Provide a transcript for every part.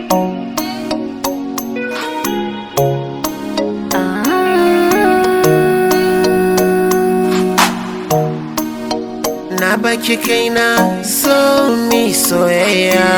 Na baki kaina so mi soyayya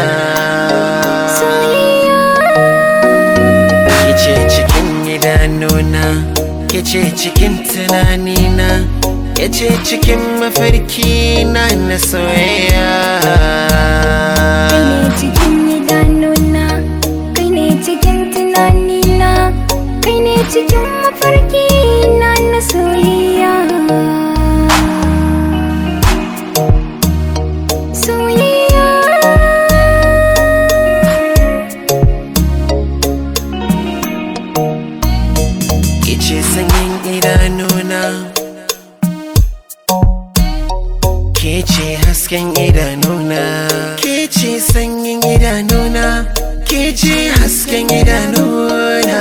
Kice cikin idanuna Kice cikin tunanina Kice cikin mafarki na na soyayya Kai ne cikin idanuna, kai ne cikin tunanina, kai ne cikin mafarki na na soyayya. Soyayya. Kice sanyin idanuna Kece hasken idanuna Kece sanyin idanuna Kece hasken idanuna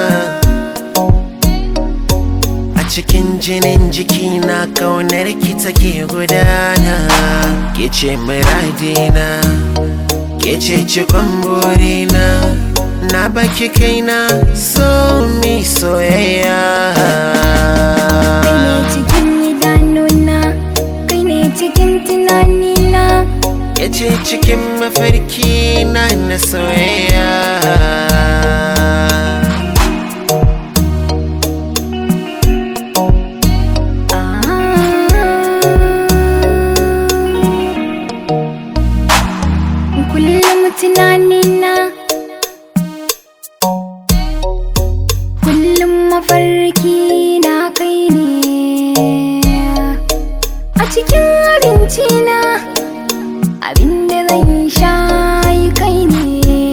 A cikin jinin jikina kaunar ki take gudana Kece muradina Kece cikon burina Na baki kaina so mi soyayya Kai ne cikin idanuna, kai ne cikin tunanina, yace cikin mafarki na na soyayya Kullum tunanina Kullum mafarki na kai ne A cikin abinci na Abinda zan sha yi kai ne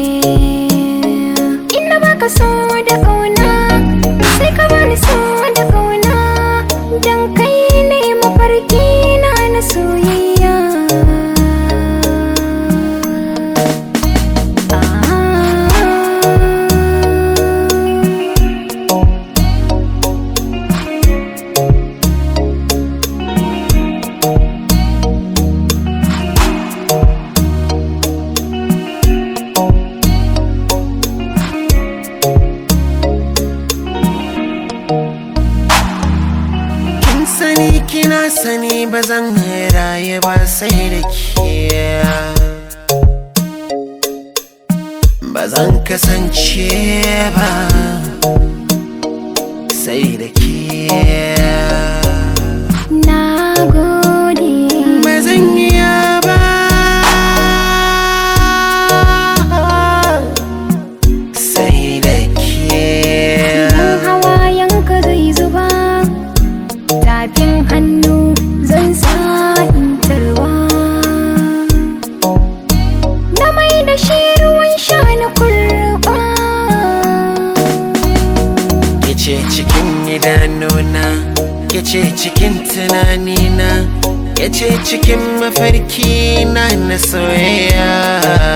Inda baka so da ƙauna Sai ka bani so da ƙauna Dan kai ne mafarki na na soyayya kin sani kina sani ba zan raye ba sai da ke ba zan kasance ba sai da ke Na gode ba zan iya ba sai da ke Idan hawayenka zai zuba Tafin hannu zan sa in tarwa Na mai da shi ruwan sha na kurba Kice cikin idanuna Kice cikin tunanina Kice cikin mafarki na na soyayya